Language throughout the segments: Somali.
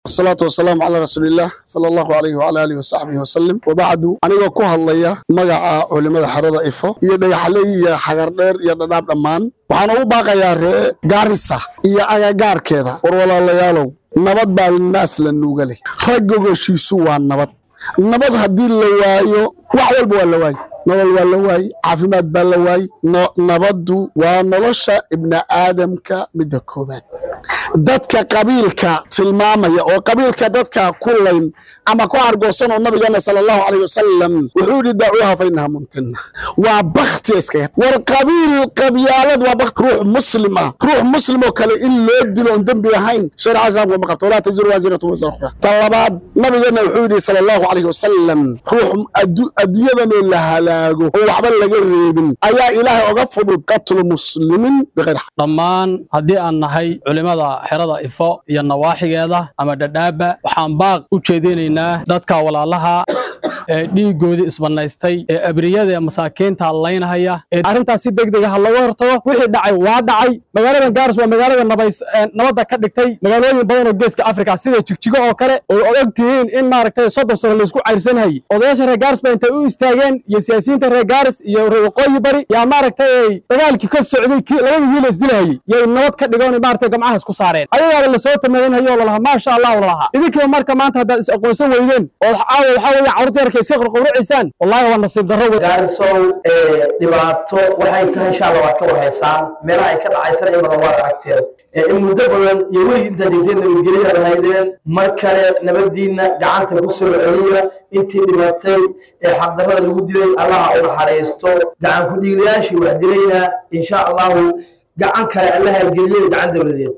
wasalaatu wasalaamu calaa rasuuliillaah sala allahu alayhi wacala aalihi wasaxbihi wasalim wabacdu anigoo ku hadlaya magaca culimmada xerada ifo iyo dhagaxley iyo xagardheer iyo dhadhaab dhammaan waxaan ugu baaqayaa ree gaarisa iyo agagaarkeeda war walaalayaalow nabad baa naas la nuuga leh rag gogoshiisu waa nabad nabad haddii la waayo wax walba waa la waaye nolol waa la waaye caafimaad baa la waaye nabaddu waa nolosha ibni aadamka midda koobaad dadka qabiilka tilmaamaya oo qabiilka dadka ku layn ama ku argoosan oo nabigeena sala allahu calayh wasalam wuxuu yidhi daacuuha fa innaha mumtina waa bakti iskaga war qabiil qabyaalad waa bakti ruux muslim ah ruux muslim oo kale in loo dilo oon dembi ahayn sharica islaamka ma qabto walaa taziru waasiratu wisra ukhra tan labaad nabigeena wuxuu yidhi sala allahu calayhi wasalam ruux adduunyadanoo la halaago oo waxba laga reebin ayaa ilaahay oga fudud qatlu muslimin biqayr dhammaan haddii aan nahay culimmada xerada ifo iyo nawaaxigeeda ama dhadhaaba waxaan baaq u jeedinaynaa dadka walaalaha ee dhiiggoodii isbannaystay ee abriyada ee masaakiinta laynahaya ee arrintaas si degdeg ah looga hortago wixii dhacay waa dhacay magaaladan gaaris waa magaalada nabadda ka dhigtay magaalooyin badan oo geeska afrika sida jigjigo oo kale oo og tihiin in maaragtay soddon sano laysku cayrsanayay odayaasha reer gaaris ba intay u istaageen iyo siyaasiyiinta reer gaaris iyo reer waqooyi bari yaa maaragtay dagaalkii ka socday labadii wiil isdilahayay yay nabad ka dhigoon maaragtay gamcaha isku saareen ayagaaba lasoo tamadanhayo lalahaa maasha allah lalahaa idinkiiba marka maanta haddaad is aqoonsan weydeen oo caawa waxaa weeye carruurta yarka iska qorqowracaysaan wallahi waa nasiib darro wey gaarisow dhibaato waxay tahay insha allah waad ka warhaysaan meelaha ay ka dhacaysana in badan waad aragteen in muddo badan iyo weligii intaad dhigteen nabadgelyaad haydeen mar kale nabadiinna gacanta ku soo celiya intii dhibatay ee xaqdarrada lagu dilay allaha u naxariisto gacan ku dhiiglayaashii wax dilayna insha allahu gacan kale allaha geliyay gacan dowladeed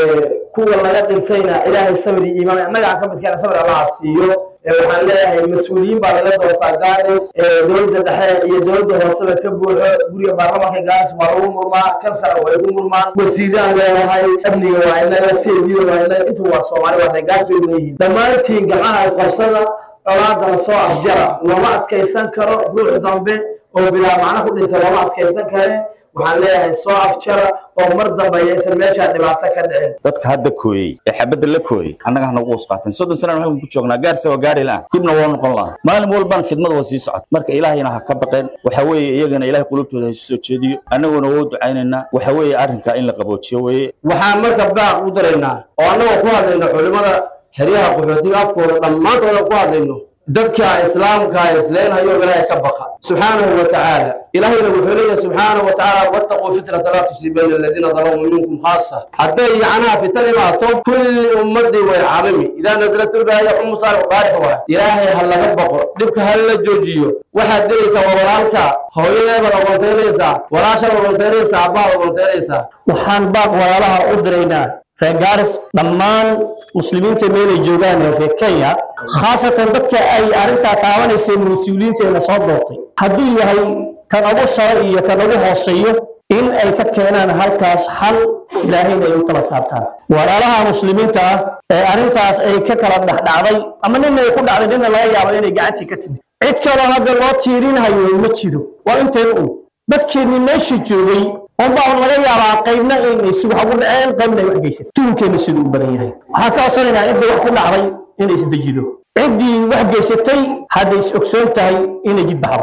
kuwa laga dhintayna ilaahay sabir iyo iimaan annaga ka midkeena sabir allaha siiyo waxaan leeyahay mas-uuliyiin baa laga doortaa gaaris dowladda dhexe iyo dowladda hooseba ka buuxo guriga baarlamaanka gaaris waa lagu murmaa kansara way ku murmaan wasiiraan leenahay amniga waa inaga siyadiida waa inaga intu waa soomaali waa reer gaaris bay leeyihiin dhammaantiin gacmaha isqabsada colaadana soo afjara looma adkaysan karo ruux dambe oo bilaa macno ku dhinta looma adkaysan kare waxaan leeyahay soo afjara oo mar dambe ayaysan meeshaa dhibaato ka dhicin dadka hadda kooyey ee xabadda la kooyey annaga hanagu usqaateen soddon sanaan halkan ku joognaa gaarsa waa gaari lahan dibna waa noqon laha maalin walbaan khidmada waa sii socota marka ilaahayna ha ka baqeen waxa weeye iyagana ilahay qulubtooda ha isu soo jeediyo annaguna waa u ducaynaynaa waxa weeye arrinkaa in la qaboojiyo weeye waxaan marka baaq u daraynaa oo annagoo ku hadlayno culimmada xeryaha qaxootiga afkooda dhammaantooda ku hadlayno dadka islaamka isleenhayo ilaahay ka baqa subxaanahu wa tacaala ilaahayna wuxuu leeyahay subxaanahu wa tacaala wattaquu fitnata laa tusiibanna aladiina dalamuu minkum khaasa hadday yacnaha fitan imaato kulli ummadii way camimi idaa nasalat ulbaaya umu saalix qaarix waa ilaahay ha laga baqo dhibka ha la joojiyo waxaad dilaysaa waa walaalka hooyadeebaad ogontaynaysaa walaashaad ogontaynaysaa abbaad ogontaynaysaa waxaan baaq walaalaha u diraynaa reer gaaris dhammaan muslimiinta meelay joogaan ee reer kenya khaasatan dadka ay arrintaa taabanaysay mas-uuliyiinteena soo doortay hadduu yahay kan ugu saro iyo kan ugu hooseeyo in ay ka keenaan halkaas hal ilaahayna ay u tala saartaan walaalaha muslimiinta ah ee arrintaas ay ka kala dhexdhacday ama nina ay ku dhacday nina laga yaabo inay gacantii ka timid cid kaloo hadda loo tiirinhayo ma jiro waa intayna un dadkeennii meesha joogay unbaa laga yaabaa qaybna inay si wax ugu dhaceen qaybna ay wax geysatay tuunkeenna siduu u badan yahay waxaan ka codsanaynaa ciddii wax ku dhacday inay isdejido ciddii wax geysatay hadday is ogsoon tahay inay jid baxdo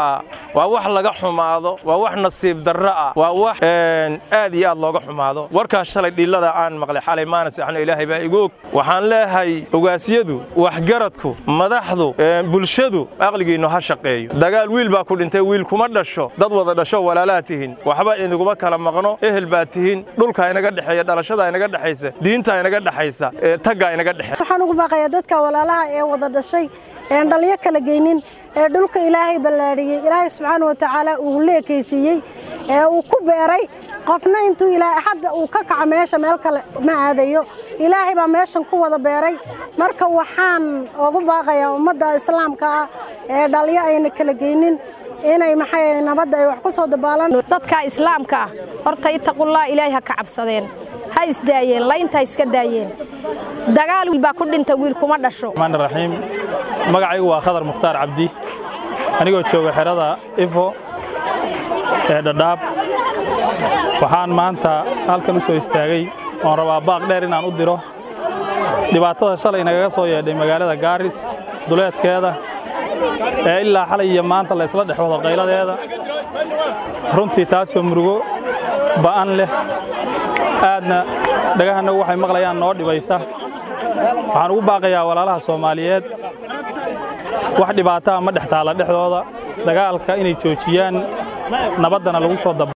waa wax laga xumaado waa wax nasiib darro ah waa wax aad iyo aad looga xumaado warkaas shalay dhillada aan maqlay xalay maana seexno ilaahay baa igu og waxaan leeyahay ogaasyadu waxgaradku madaxdu bulshadu aqligiinnu ha shaqeeyo dagaal wiil baa ku dhintay wiil kuma dhasho dad wada dhasho walaalaa tihin waxba inaguma kala maqno ehel baa tihin dhulkaa inaga dhexeeya dhalashada inaga dhexaysa diintaa inaga dhexaysa taggaa inaga dhexeeya waxaan ugu baaqayaa dadka walaalaha ee wada dhashay een dhalyo kala geynin ee dhulka ilaahay ballaadhiyey ilaahay subxaana wa tacaala uu leekaysiiyey ee uu ku beeray qofna intuu ilaahay hadda uu ka kaco meesha meel kale ma aadayo ilaahay baa meeshan ku wada beeray marka waxaan ugu baaqayaa ummadda islaamka ah ee dhalyo ayna kala geynin inay maxay nabadda ay wax ku soo dabaalaan dadka islaamka ah horta ittaqullah ilaahay ha ka cabsadeen ha isdaayeen laynta iska daayeen dagaal wiil baa ku dhinta wiil kuma dhasho الرحمن الرحيم magacaygu waa khadar mukhtaar cabdi anigoo jooga xerada ifo ee dhadhaab waxaan maanta halkan u soo istaagay oon rabaa baaq dheer inaan u diro dhibaatada shalay nagaga soo yeedhay magaalada gaaris duleedkeeda ee ilaa xalay iyo maanta la isla dhex wado qayladeeda runtii taasoo murugo ba'an leh aadna dhagahannagu waxay maqlayaan noo dhibaysa waxaan ugu baaqayaa walaalaha soomaaliyeed wax dhibaataa ma dhex taalla dhexdooda dagaalka inay joojiyaan nabaddana lagu soo daba